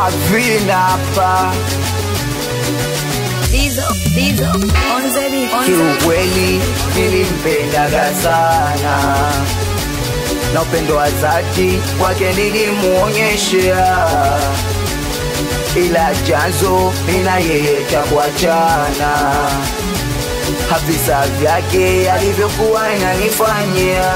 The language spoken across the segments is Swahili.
Avina hapa Dizo, Dizo, on the beat, on the beat. kiukweli nilimpendaga sana na upendo wa dhati kwake nilimuonyeshea, ila chanzo mina yeye cha kuachana, havisa vyake alivyokuwa inanifanyia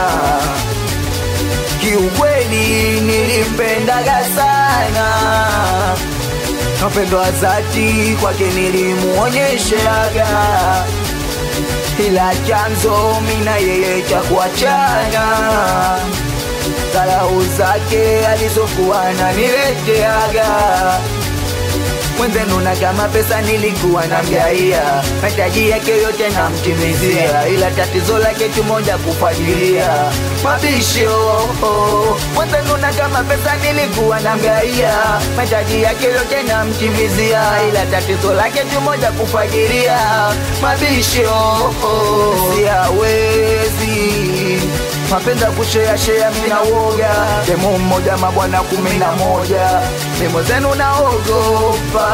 kiukweli nilimpendaga sana na upendo wa dhati kwake nilimuonyeshaga, ila chanzo mina yeye cha kuachana, dharau zake alizokuwa ananileteaga mwenzenu na kama pesa nilikuwa namgaia mahitaji yake yote namtimizia, ila tatizo lake tu moja kufuatilia mabisho. Mwenzenu na kama pesa nilikuwa namgaia mahitaji yake yote namtimizia, ila tatizo lake tu moja kufuatilia mabisho. Siawezi mapenzi ya kushea shea, mina woga demu mmoja mabwana kumi na moja mimo zenu naogopa,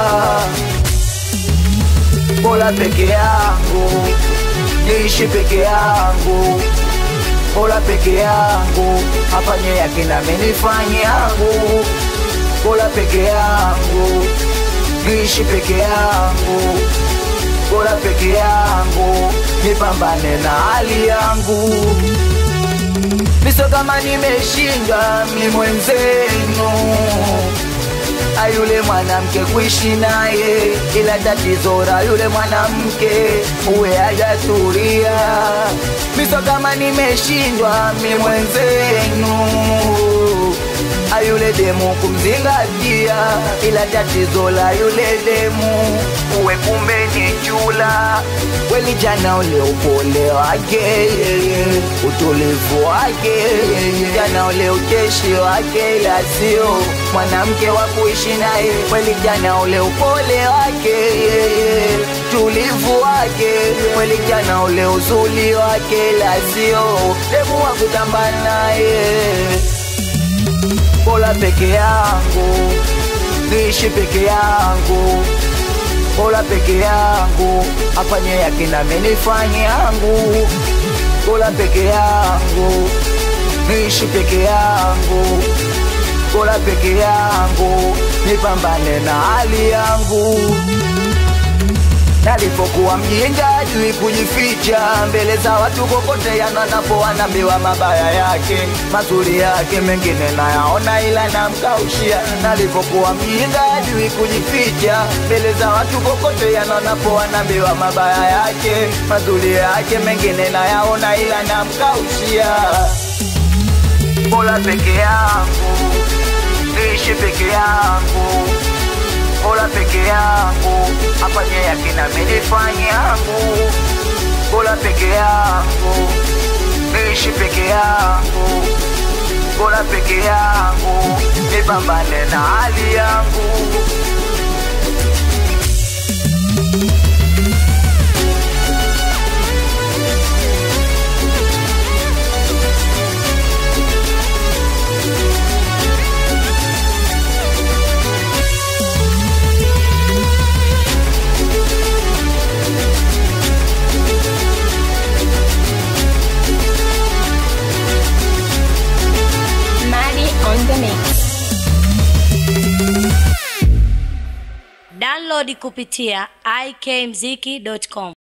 bora peke yangu niishi peke yangu, bora peke yangu afanye yake na mimi nifanye yangu, bora peke yangu niishi peke yangu, bora peke yangu nipambane na hali yangu miso kama nimeshinda mi mwenzenu ayule mwanamke kuishi naye, ila tatizo la yule mwanamke uwe hajatulia. Miso kama nimeshindwa mi mwenzenu ayule demu kumzingatia, ila tatizo la yule demu uwe kumbe ni chula. Kweli jana ule upole wake, utulivu wake, jana ule ucheshi wake, ila sio mwanamke wa kuishi naye. Kweli jana ule upole wake, tulivu wake, kweli jana ule uzuri wake, ila sio demu wa kutamba naye bora peke yangu niishi peke yangu bora peke yangu afanye yake na mimi nifanye yangu bora peke yangu niishi peke yangu bora peke yangu nipambane na hali yangu nalipokuwa mjinga jui kujificha mbele za watu kokote yananapo anaambiwa mabaya yake mazuri yake mengine nayaona ila namkaushia nalipokuwa mjinga jui kujificha mbele za watu kokote yananapo anaambiwa mabaya yake mazuri yake mengine nayaona ila namkaushia bora peke yangu niishi peke yangu bora peke yangu afanye yake na mimi nifanye yangu bora peke yangu niishi peke yangu bora peke yangu nipambane na hali yangu Maddie on the mix. Download kupitia ikmziki.com.